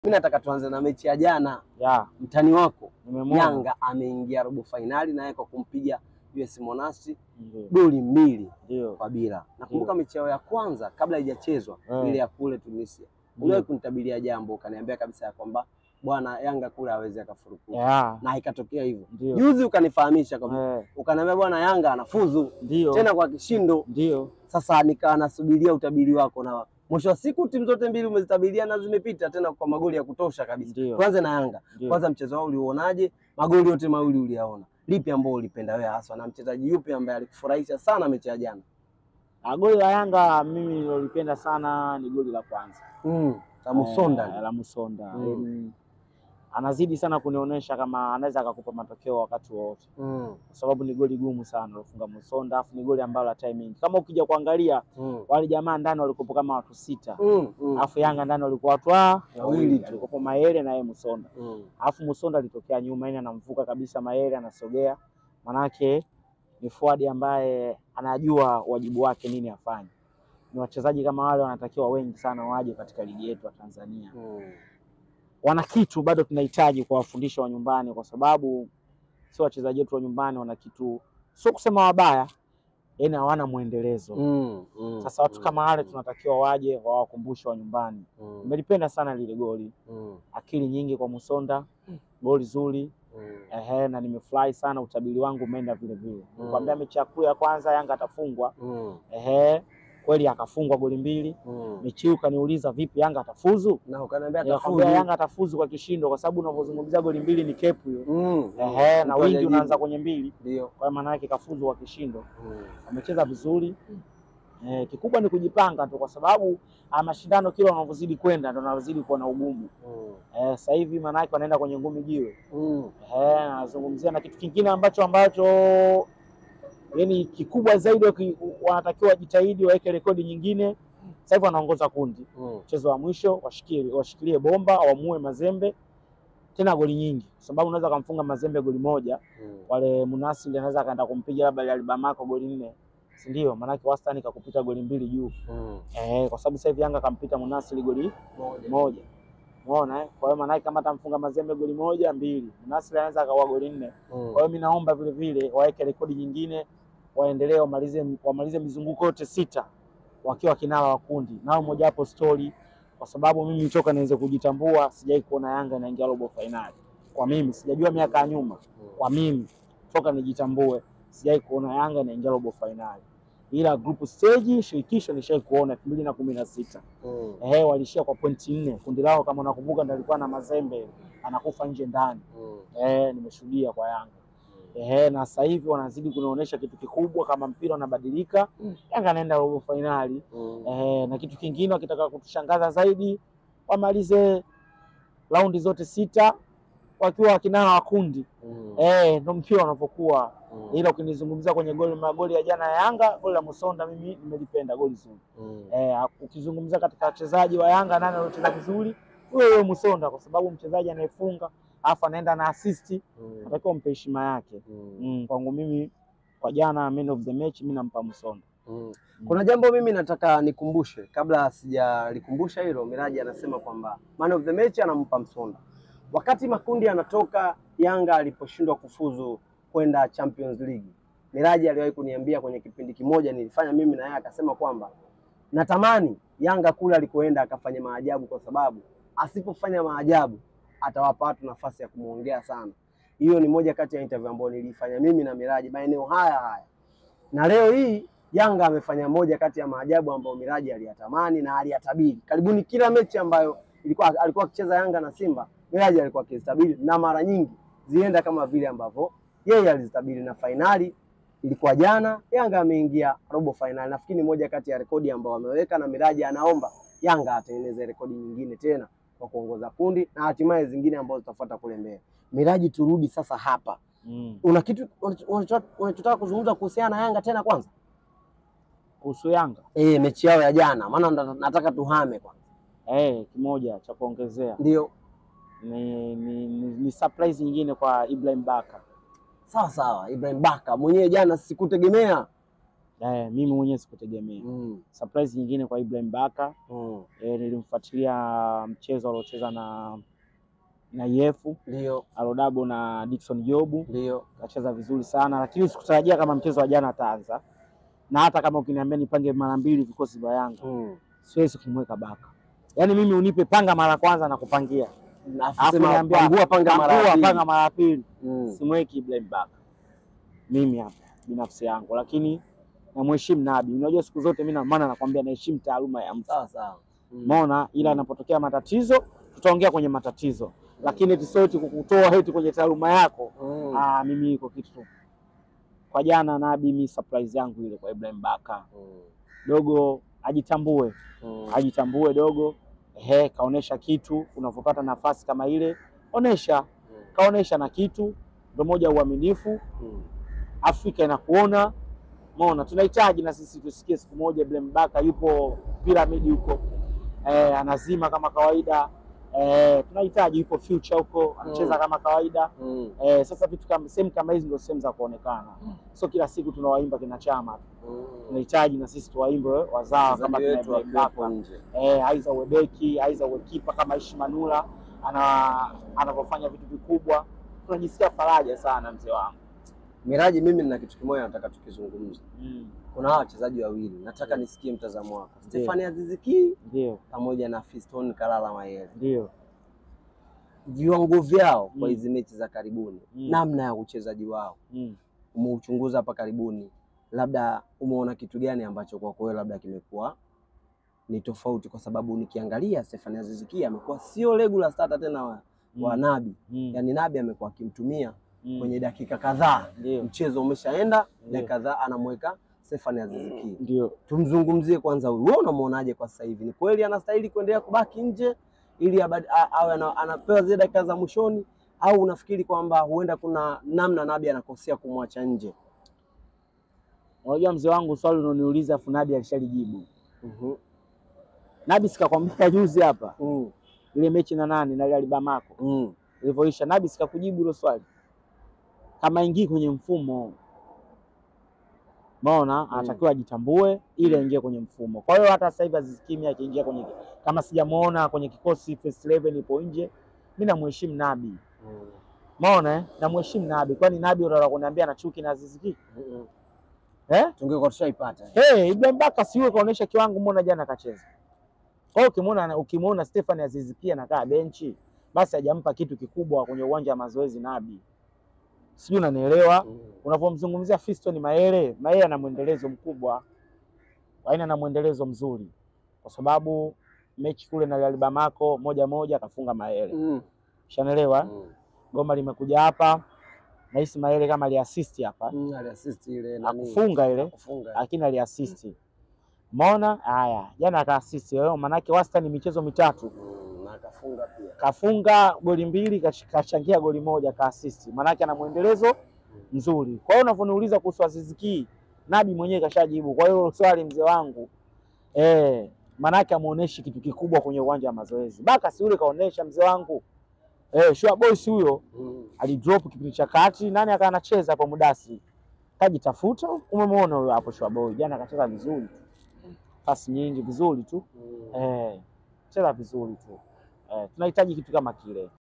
Mimi nataka tuanze na mechi ya jana. Ya, Mtani wako nimemwona. Yanga ameingia robo fainali naye kwa kumpiga US Monastir Ndio, goli mbili ndio. kwa bila. Nakumbuka mechi yao ya kwanza kabla haijachezwa Eh. ile ya kule Tunisia, Ndio. uliwahi kunitabiria jambo ukaniambia kabisa ya kwamba bwana Yanga kule hawezi akafurukuta Ya, na ikatokea hivyo. ndio. Juzi ukanifahamisha kwamba Eh, ukaniambia bwana Yanga anafuzu Ndio. tena kwa kishindo. Ndio. Sasa nikawa nasubiria utabiri wako, na mwisho wa siku timu zote mbili umezitabiria na zimepita tena kwa magoli ya kutosha kabisa. Ndio. Tuanze na Yanga Ndio. kwanza, mchezo wao uliuonaje? Magoli yote mawili uliyaona, lipi ambao ulipenda wewe haswa, na mchezaji yupi ambaye alikufurahisha sana mechi ya jana? Ah, Goli la Yanga mimi nilolipenda sana ni goli la kwanza. Mm, la Musonda. Eh, la Musonda. Mm. Yaani, anazidi sana kunionyesha kama anaweza akakupa matokeo wakati wowote, Mm, kwa sababu ni goli gumu sana lofunga Musonda, afu ni goli ambalo la timing. Kama ukija kuangalia mm, wale jamaa ndani walikuwa kama watu sita, mm, mm, alafu Yanga ndani walikuwa watu wa- Wawili tu. alikuwa Mayele na yeye Musonda, mm. alafu Musonda alitokea nyuma, yani anamvuka kabisa Mayele, anasogea, manake ni forward ambaye anajua wajibu wake nini afanye. Ni wachezaji kama wale wanatakiwa wengi sana waje katika ligi yetu ya Tanzania. Mm. wana kitu bado tunahitaji kuwafundisha wa nyumbani, kwa sababu sio wachezaji wetu wa nyumbani wana kitu, sio kusema wabaya, yaani hawana mwendelezo. Mm, mm, Sasa watu mm, kama wale mm, tunatakiwa waje wawakumbushe wa nyumbani. mm, Nimelipenda sana lile goli, mm, akili nyingi kwa Musonda, goli zuri mm. ehe, na nimefurahi sana, utabiri wangu umeenda vile vile. Mm. Nikwambia mechi ya kuu ya kwanza Yanga atafungwa, Mm, ehe, kweli akafungwa goli mbili. mm. Mechi hii ukaniuliza vipi Yanga atafuzu? Na ukaniambia Nikakwambia atafuzu. Yanga atafuzu kwa kishindo, kwa sababu unavyozungumzia goli mbili ni kepu hiyo. Mm, Ehe, na mtu wingi hajajibu. unaanza kwenye mbili, Ndio. kwa maana yake kafuzu kwa kishindo. Mm, Amecheza vizuri eh, kikubwa ni kujipanga tu, kwa sababu haya mashindano kila unavyozidi kwenda ndo unazidi kuwa na ugumu mm, eh, sasa hivi maana yake wanaenda kwenye ngumi jiwe mm, eh, nazungumzia na kitu kingine ambacho ambacho yani kikubwa zaidi waki- wanatakiwa wajitahidi waweke rekodi nyingine. Sasa hivi wanaongoza kundi, mm. mchezo wa mwisho washikilie, washikilie bomba, wamue Mazembe tena goli nyingi, kwa sababu unaweza kumfunga Mazembe goli moja Mm. wale Munasili anaweza akaenda kumpiga labda Real Bamako goli nne, si ndio? Maanake wastani kakupita goli mbili juu Mm. eh, kwa sababu sasa hivi Yanga kampita Munasili goli Moja. moja, umeona eh? Kwa hiyo maanake kama atamfunga Mazembe goli moja mbili, Munasili anaweza akaua goli nne. Mm. Kwa hiyo mimi naomba vile vile waweke rekodi nyingine, waendelee wamalize wamalize mizunguko yote sita wakiwa kinara wa kundi, nao moja hapo story, kwa sababu mimi toka niweze kujitambua sijai kuona Yanga inaingia robo fainali. Kwa mimi sijajua miaka ya nyuma kwa mimi toka nijitambue sijai kuona Yanga inaingia robo fainali, ila group stage shirikisho nishai kuona elfu mbili na kumi na sita Mm. ehe, walishia kwa pointi nne. Kundi lao kama unakumbuka, ndio alikuwa na Mazembe anakufa nje ndani, Mm. ehe, nimeshuhudia kwa Yanga ehe, na sasa hivi wanazidi kunionyesha kitu kikubwa, kama mpira unabadilika, Mm. Yanga anaenda robo fainali Mm. ehe, na kitu kingine wakitaka kutushangaza zaidi wamalize raundi zote sita wakiwa wakinara wa kundi Mm. Eh, ndo mpira unavyokuwa. Mm. Ila ukinizungumzia kwenye goli magoli ya jana ya Yanga, goli la Musonda mimi nimelipenda goli zuri. Mm. Eh, ukizungumzia katika wachezaji wa Yanga nani aliocheza vizuri? Huyo huyo Musonda kwa sababu mchezaji anayefunga alafu anaenda na assist, Mm. atakiwa mpe heshima yake. Mm. Mm, kwangu mimi kwa jana man of the match mimi nampa Musonda. Mm. Kuna jambo mimi nataka nikumbushe kabla sijalikumbusha hilo. Miraji anasema kwamba man of the match anampa Msonda. Wakati makundi yanatoka, Yanga aliposhindwa kufuzu kwenda Champions League, Miraji aliwahi kuniambia kwenye kipindi kimoja nilifanya mimi na yeye, akasema kwamba natamani Yanga kule alikoenda akafanya maajabu, kwa sababu asipofanya maajabu atawapa watu nafasi ya kumwongea sana. Hiyo ni moja kati ya interview ambayo nilifanya mimi na Miraji maeneo haya haya, na leo hii Yanga amefanya moja kati ya maajabu ambayo Miraji aliyatamani na aliyatabiri. Karibuni kila mechi ambayo ilikuwa alikuwa akicheza Yanga na Simba, Miraji alikuwa akizitabiri na mara nyingi zienda kama vile ambavyo yeye alizitabiri, na fainali ilikuwa jana, Yanga ameingia robo fainali. Nafikiri ni moja kati ya rekodi ambayo ameweka, na Miraji anaomba Yanga atengeneze rekodi nyingine tena kwa kuongoza kundi na hatimaye zingine ambazo zitafuata kule mbele. Miraji, turudi sasa hapa, Mm. una kitu unacho- unachotaka kuzungumza kuhusiana na Yanga tena kwanza? Kuhusu Yanga E, mechi yao ya jana, maana ndo nataka tuhame kwanza. eh, kimoja cha kuongezea Ndio ni, ni, ni, ni surprise nyingine kwa Ibrahim Baka. sawa sawa, Ibrahim Baka mwenyewe jana sikutegemea Eh, mimi mwenyewe sikutegemea. Mm. Surprise nyingine kwa Ibrahim Baka Mm. eh, nilimfuatilia mchezo aliocheza na na Yefu Ndio, Alodabo na Dickson Jobu ndio. kacheza vizuri sana, lakini sikutarajia kama mchezo wa jana ataanza, na hata kama ukiniambia nipange mara mbili vikosi vya Yanga Mm. siwezi kumweka Baka. Yaani mimi unipe panga mara kwanza na kupangia, Alafu alafu sema niambia pangua panga mara ya pangua pili. panga mara ya pili, Mm. simweki Ibrahim Baka mimi hapa binafsi yangu, lakini namheshimu Nabi. Unajua siku zote mimi na maana nakwambia naheshimu taaluma ya mtu Sawa sawa. Mm. Umeona, ila Mm. anapotokea matatizo tutaongea kwenye matatizo, lakini eti sio eti kukutoa eti kwenye taaluma yako. Mm. Ah, mimi iko kitu tu. Kwa jana Nabi, mi surprise yangu ile kwa Ibrahim Baka Mm. dogo ajitambue, Mm. ajitambue dogo. Ehe, kaonesha kitu. Unavyopata nafasi kama ile, onesha, kaonesha na kitu, ndio moja ya uaminifu. Mm. Afrika inakuona. Umeona, tunahitaji na sisi tusikie siku moja Ibrahim Baka yupo piramidi huko eh, anazima kama kawaida eh, tunahitaji yupo future huko anacheza Mm. kama kawaida Mm. eh, sasa vitu kama sehemu kama hizi ndio sehemu za kuonekana, Mm. sio kila siku tunawaimba kina Chama, Mm. tunahitaji na sisi tuwaimbe wazawa kama Wachezaji kina wetu Ibrahim wakiwepo Baka nje. eh, aiza uwebeki aiza uwekipa kama Ishi Manula ana anavyofanya vitu vikubwa, tunajisikia faraja sana mzee wangu Miraji, mimi nina kitu kimoja nataka tukizungumza. mm. Kuna hawa wachezaji wawili nataka Mm. nisikie mtazamo wako, Ndiyo. Stefani Aziziki Ndio, pamoja na Fiston Kalala Mayele, ndio viwango vyao kwa Mm. hizi mechi za karibuni, Mm. namna ya uchezaji wao mm. umeuchunguza hapa karibuni, labda umeona kitu gani ambacho kwa kweli labda kimekuwa ni tofauti? Kwa sababu nikiangalia Stefani Aziziki amekuwa sio regular starter tena wa, wa Mm. Nabi, Mm. yaani Nabi amekuwa akimtumia Mm. kwenye dakika kadhaa, Ndio, mchezo umeshaenda, Ndiyo. dakika kadhaa anamweka Stefani Aziziki. ndio. Tumzungumzie kwanza huyu, wewe unamwonaje kwa sasa hivi? Ni kweli anastahili kuendelea kubaki nje ili abad- a- awe ana- anapewa zile dakika za mwishoni, au unafikiri kwamba huenda kuna namna Nabi anakosea kumwacha nje? Unajua mzee wangu, swali unaoniuliza afu Nabi alishalijibu. Mhm. Nabi sikakwambia juzi hapa Mm. ile mechi na nani na Real Bamako Mm. ilivyoisha, Nabi sikakujibu hilo swali, kama ingii kwenye mfumo maona Mm. anatakiwa ajitambue ili aingie kwenye mfumo. Kwa hiyo hata sasa hivi Aziz Ki akiingia kwenye, kama sijamuona kwenye kikosi first 11 ipo nje, mimi namheshimu Nabi, Mm. maona eh, namheshimu Nabi. Kwani Nabi unataka kuniambia na chuki na Aziz Ki Mm. eh? Tungekuwa tushaipata. Hey, Ibrahim Baka siwe kaonesha kiwango, mbona jana kacheza. Kwa hiyo ukimwona ukimwona Stefan Aziz Ki anakaa benchi, basi hajampa kitu kikubwa kwenye uwanja wa mazoezi Nabi, sijui unanielewa. Mm. Unavyomzungumzia Fiston Mayele, Mayele ana mwendelezo mkubwa, aina na mwendelezo mzuri, kwa sababu mechi kule na Real Bamako moja moja akafunga Mayele, Mm. shanaelewa. Mm. Goma limekuja hapa, nahisi Mayele kama aliasisti hapa, Mm. Aliassist ile nani? akufunga ile Kufunga. lakini aliasisti. Umeona? Haya, jana akaasisti. Leo manake wastani michezo mitatu Mm. Na akafunga pia. kafunga goli mbili, kash- kachangia goli moja, kaasisti. Manake ana mwendelezo mzuri. Kwa hiyo unavyoniuliza kuhusu Aziz Ki, Nabi mwenyewe kashajibu. Kwa hiyo swali mzee wangu eh, manake amuoneshi kitu kikubwa kwenye uwanja wa mazoezi. Baka si yule kaonesha mzee wangu eh, Shua Boys huyo Mm. alidrop kipindi cha kati, nani akawa anacheza hapo Mudasi, kajitafuta. Umemwona huyo hapo Shua Boy jana akacheza vizuri tu, pasi nyingi vizuri tu Mm. eh, cheza vizuri tu eh, tunahitaji kitu kama kile.